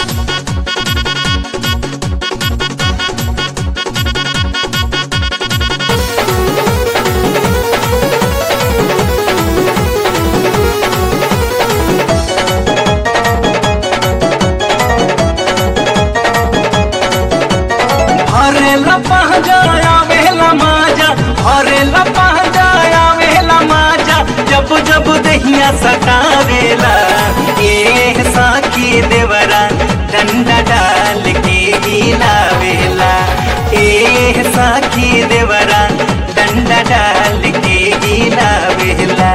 हरे लपा जाया वेला माजा हरे लपा जाया वेला माजा जब जब दहिया सतावेला ये साकी देवरा डंडा डाल के हिलावेला ए साकी देवरा डंडा डाल के हिलावेला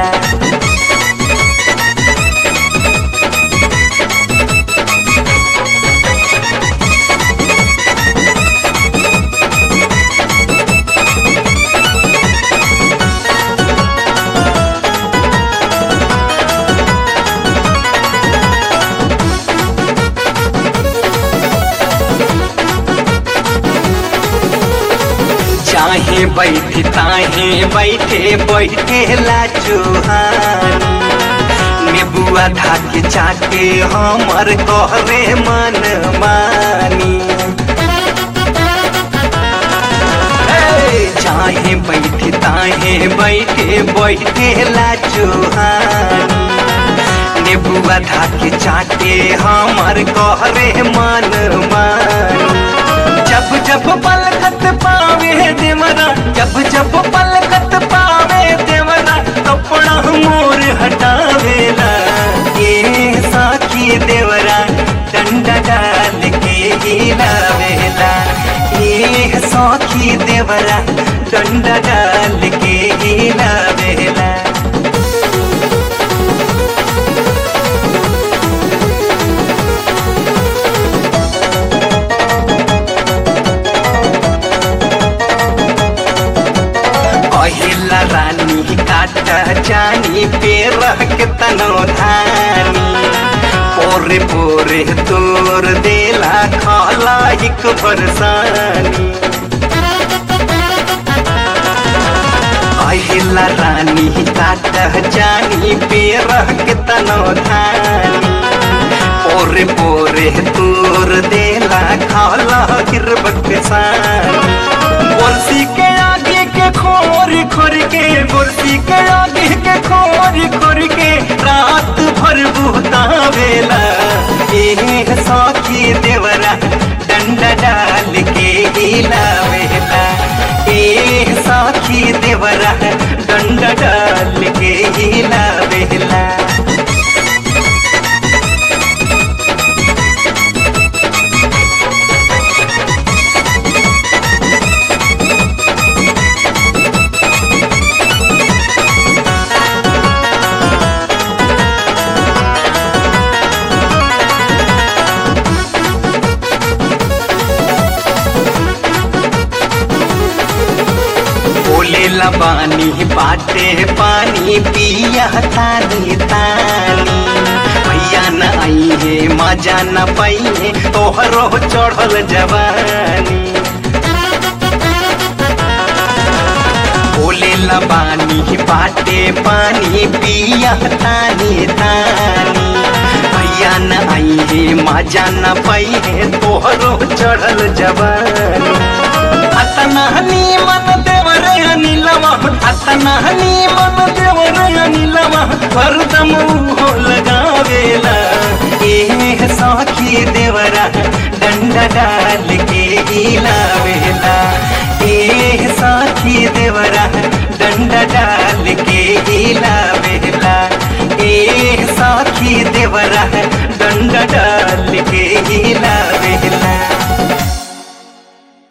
चाहे बैठे ताहे बैठे बैठे ला चुहानी नेबुआ धाके चाके हमर कहरे मन मानी ए, चाहे बैठे ताहे बैठे बैठे ला चुहानी नेबुआ धाके चाके हमर कहरे मन मानी जब जब पलकत पावे देवरा जब जब पलकत पावे देवरा कपड़ा मोर हटावेला ये साखी देवरा डंडा डाल के हिलावेला ये साखी देवरा डंडा डाल के हिलावेला पहिला रानी काटा जानी पे रह के तनो धानी पोरे पोरे तोर देला खाला एक बरसानी पहिला रानी काटा जानी पे रह के तनो धानी पोरे पोरे तोर देला खाला गिरबक सानी बरसी के आगे के खोर खोर के बरसी के आगे के खोर खोर के रात भर बुहतावेला ए साखी देवरा डंडा डाल के हिलावेला ए साखी देवरा डंडा डाल के हिलावेला बोले लबानी बाटे पानी पिया तानी तानी भैया न आई है मजा न पाई है तोहरो चढ़ल जवानी बोले लबानी बाटे पानी पिया तानी तानी भैया न आई है मजा न पाई है तोहरो चढ़ल जवानी अतना मन देवर अनिलवा अतना मन देवर अनिलवा हरदम हो लगावेला ए साखी देवरा डंडा डाल के हिलावेला